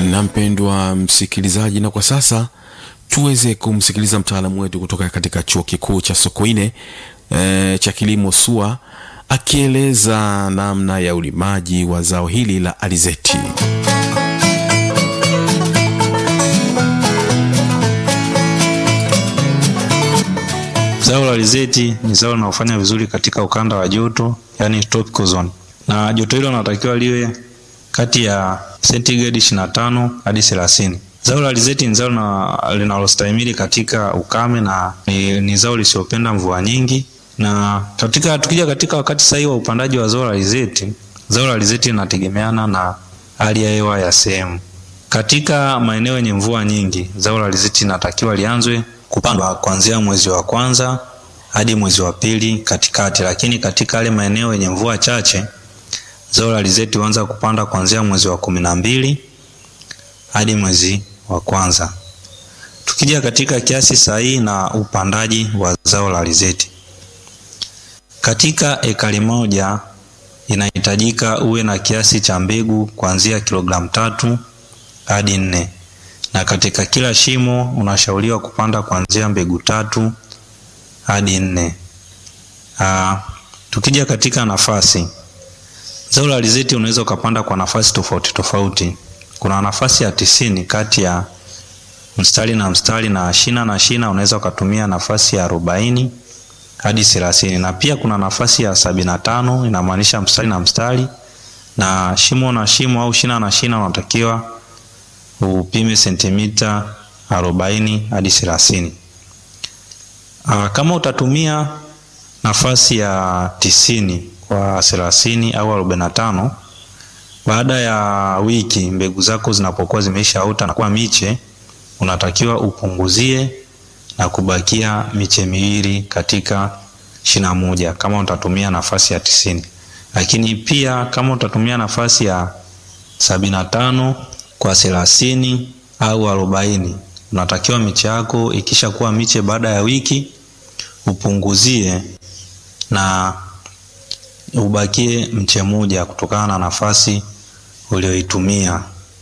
na mpendwa msikilizaji, na kwa sasa tuweze kumsikiliza mtaalamu wetu kutoka katika chuo kikuu cha Sokoine e, cha kilimo SUA akieleza namna ya ulimaji wa zao hili la alizeti. Zao la alizeti ni zao linalofanya vizuri katika ukanda wa joto, yani tropical zone, na joto hilo linatakiwa liwe kati ya sentigredi 25 hadi 30. Zao la alizeti ni zao linalostahimili katika ukame na ni, ni zao lisiopenda mvua nyingi. Na katika tukija katika wakati sahihi wa upandaji wa zao la alizeti, zao la alizeti linategemeana na hali ya hewa ya sehemu. Katika maeneo yenye mvua nyingi, zao la alizeti linatakiwa lianzwe kupandwa kuanzia mwezi wa kwanza hadi mwezi wa pili katikati, lakini katika yale maeneo yenye mvua chache zao la alizeti huanza kupanda kuanzia mwezi wa kumi na mbili hadi mwezi wa kwanza. Tukija katika kiasi sahihi na upandaji wa zao la alizeti, katika ekari moja inahitajika uwe na kiasi cha mbegu kuanzia kilogramu tatu hadi nne na katika kila shimo unashauriwa kupanda kuanzia mbegu tatu hadi nne. Aa, tukija katika nafasi, zao la alizeti unaweza ukapanda kwa nafasi tofauti tofauti. Kuna nafasi ya tisini kati ya mstari na mstari, na shina na shina unaweza ukatumia nafasi ya arobaini hadi thelathini, na pia kuna nafasi ya sabini na tano inamaanisha mstari na mstari, na shimo na shimo au shina na shina unatakiwa upime sentimita arobaini hadi thelathini. Kama utatumia nafasi ya tisini kwa thelathini au arobaini na tano, baada ya wiki mbegu zako zinapokuwa zimeishaota na kuwa miche, unatakiwa upunguzie na kubakia miche miwili katika shina moja, kama utatumia nafasi ya tisini. Lakini pia kama utatumia nafasi ya sabini na tano kwa thelathini au arobaini unatakiwa miche yako ikisha kuwa miche baada ya wiki upunguzie na ubakie mche moja kutokana na nafasi ulioitumia.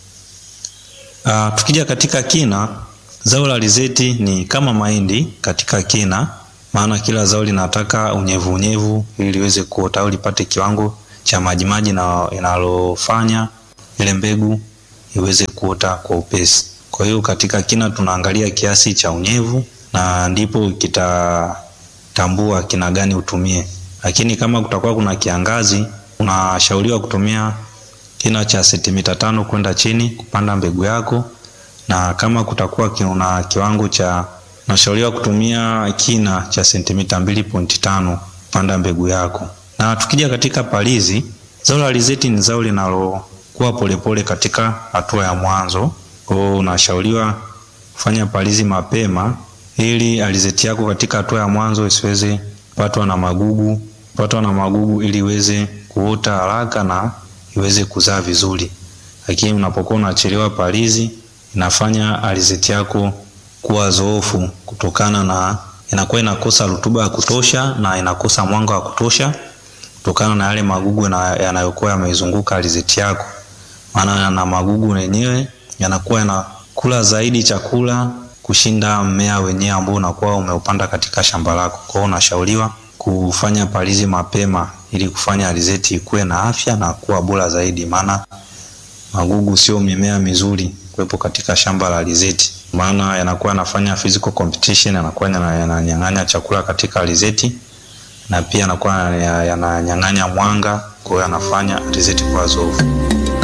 Uh, tukija katika kina, zao la alizeti ni kama mahindi katika kina, maana kila zao linataka unyevu unyevu ili liweze kuota au lipate kiwango cha majimaji na inalofanya ile mbegu iweze kuota kwa upesi. Kwa hiyo katika kina tunaangalia kiasi cha unyevu na ndipo kitatambua kina gani utumie. Lakini kama kutakuwa kuna kiangazi, unashauriwa kutumia kina cha sentimita tano kwenda chini kupanda mbegu yako, na kama kutakuwa kuna kiwango cha, unashauriwa kutumia kina cha sentimita mbili pointi tano kupanda mbegu yako. Na tukija katika palizi, zao la alizeti ni zao linalo kuwa polepole katika hatua ya mwanzo. Kwa hiyo unashauriwa kufanya palizi mapema ili alizeti yako katika hatua ya mwanzo isiweze kupatwa na magugu, kupatwa na magugu ili iweze kuota haraka na iweze kuzaa vizuri. Lakini unapokuwa unachelewa palizi, inafanya alizeti yako kuwa zoofu kutokana na inakuwa inakosa rutuba ya kutosha na inakosa mwanga wa kutosha kutokana na yale magugu yanayokuwa yameizunguka alizeti yako maana na magugu yenyewe yanakuwa yanakula zaidi chakula kushinda mmea wenyewe ambao unakuwa umeupanda katika shamba lako. Kwa hiyo unashauriwa kufanya palizi mapema ili kufanya alizeti ikuwe na afya na kuwa bora zaidi, maana magugu sio mimea mizuri kuwepo katika shamba la alizeti, maana yanakuwa yanafanya physical competition, yanakuwa yananyang'anya chakula katika alizeti na pia yanakuwa yananyang'anya mwanga, kwa hiyo yanafanya alizeti kuwa zoofu.